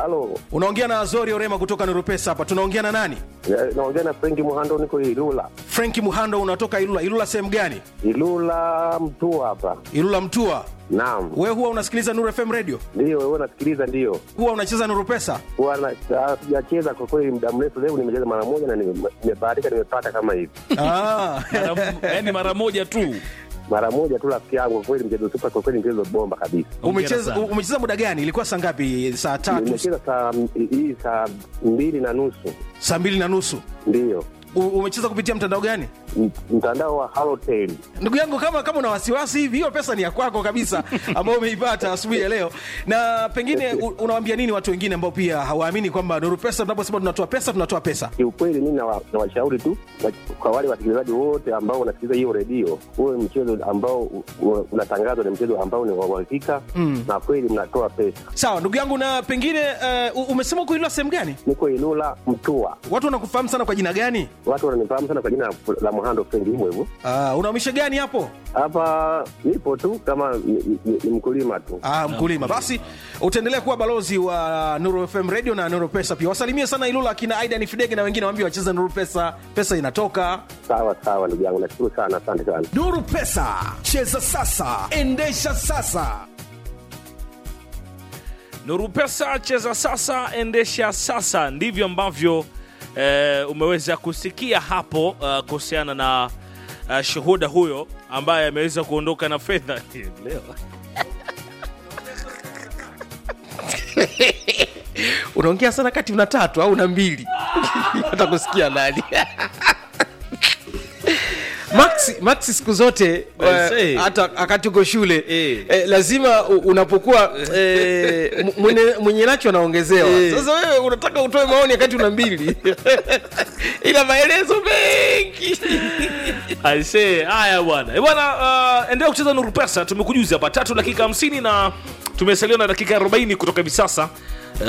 Halo, unaongea na azori orema kutoka nurupesa hapa tunaongea na nani eh, naongea na Frenki Muhando, niko Ilula. frenki muhando unatoka ilula ilula sehemu gani Ilula mtu hapa. ilula mtua Naam, wewe huwa unasikiliza nuru fm radio ndio wewe nasikiliza, ndio huwa unacheza nurupesa huwa na- ah, sijacheza kwa kweli muda mrefu. Leo nimecheza mara moja na nime- nimebahatika, nimepata kama hivi ah. yaani mara moja tu mara moja tu, rafiki yangu. Kwa kweli mchezo super, kwa kweli mchezo bomba kabisa. umecheza sana. umecheza muda gani ilikuwa saa ngapi saa tatu Nimecheza saa hii saa mbili na nusu, saa mbili na nusu ndio U- umecheza kupitia mtandao gani M- mtandao wa Halotel. ndugu yangu kama kama una wasiwasi hivi hiyo pesa ni ya kwako kabisa ambayo umeipata asubuhi ya leo na pengine u- unawaambia nini watu wengine ambao pia hawaamini kwamba nuru pesa tunaposema tunatoa pesa tunatoa pesa Kiukweli mi nawa- nawashauri tu na- kwa wale wasikilizaji wote ambao wanasikiliza hiyo redio, huwe mchezo ambao u- u- unatangazwa ni mchezo ambao ni wa uhakika na kweli mnatoa pesa. sawa ndugu yangu na pengine uh, umesema kuilwa sehemu gani Niko Ilula Mtua, watu wanakufahamu sana kwa jina gani watu wananifahamu sana kwa jina la Muhando Fendi, hivyo hivyo. uh, unaumisha gani hapo Hapa nipo tu kama ni, ni, ni mkulima tu. Ah, mkulima basi utaendelea kuwa balozi wa nuru fm radio na nuru pesa pia wasalimie sana ilula akina aidan fidege na wengine waambie wacheze nuru pesa pesa inatoka Sawa sawa, ndugu yangu, nashukuru sana, asante sana. nuru pesa cheza sasa endesha sasa nuru pesa cheza sasa endesha sasa ndivyo ambavyo eh, umeweza kusikia hapo uh, kuhusiana na uh, shuhuda huyo ambaye ameweza kuondoka na fedha leo unaongea sana kati una tatu au una mbili hata kusikia nani Maxi, Maxi siku zote I say. eh, hata wakati uko shule Eh. eh, lazima u- unapokuwa eh, m- mwenye- mwenye nacho anaongezewa sasa wewe unataka utoe maoni wakati una mbili ila maelezo mengi aisee haya bwana Eh, bwana uh, endelea kucheza nuru pesa tumekujuza hapa tatu dakika 50 na tumesalia na dakika 40 kutoka hivi sasa Uh,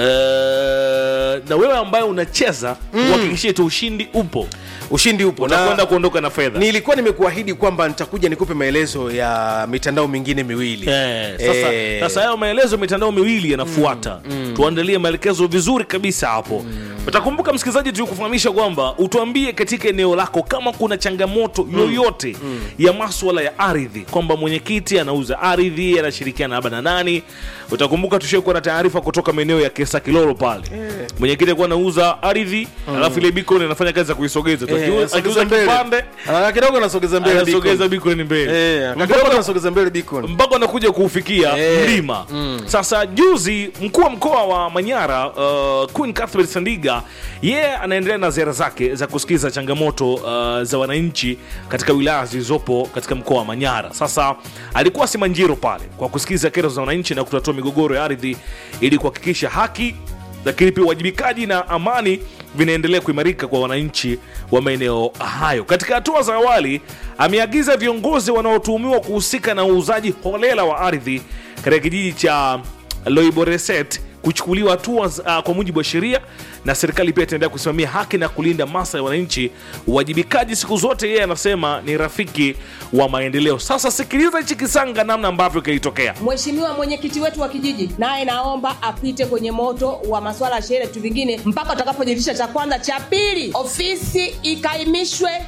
na wewe ambaye unacheza uhakikishie tu ushindi upo ushindi upo utakwenda na kuondoka na fedha nilikuwa nimekuahidi kwamba nitakuja nikupe maelezo ya mitandao mingine miwili Eh, sasa Eh, sasa hayo maelezo mitandao miwili yanafuata tuandalie maelekezo vizuri kabisa hapo utakumbuka msikilizaji tulikufahamisha kwamba utuambie katika eneo lako kama kuna changamoto yoyote ya maswala ya ardhi kwamba mwenyekiti anauza ardhi anashirikiana labda na nani utakumbuka tushakuwa na taarifa kutoka maeneo ya kesa kilolo pale mwenyekiti alikuwa anauza ardhi alafu ile bikoni anafanya kazi ya kuisogeza tu eh, Akiuza- anasogeza akiuza mbele. kipande Ah, kidogo anasogeza mbele anasogeza beacon. bikoni mbele Eh, Mpaka- kidogo anasogeza mbele beacon. mpaka anakuja kuufikia Eh. mlima sasa juzi mkuu wa mkoa wa manyara uh, queen Cuthbert sandiga yeye anaendelea na ziara zake za kusikiza changamoto uh, za wananchi katika wilaya zilizopo katika mkoa wa manyara sasa alikuwa simanjiro pale kwa kusikiza kero za wananchi na kutatua migogoro ya ardhi ili kuhakikisha haki lakini pia uwajibikaji na amani vinaendelea kuimarika kwa wananchi wa maeneo hayo. Katika hatua za awali, ameagiza viongozi wanaotuhumiwa kuhusika na uuzaji holela wa ardhi katika kijiji cha Loiboreset kuchukuliwa hatua uh, kwa mujibu wa sheria, na serikali pia itaendelea kusimamia haki na kulinda maslahi ya wananchi. Uwajibikaji siku zote, yeye anasema ni rafiki wa maendeleo. Sasa sikiliza hichi kisanga, namna ambavyo kilitokea. Mheshimiwa mwenyekiti wetu wa kijiji naye naomba apite kwenye moto wa masuala ya sheria vitu vingine mpaka utakapojiridhisha cha kwanza. Cha pili, ofisi ikaimishwe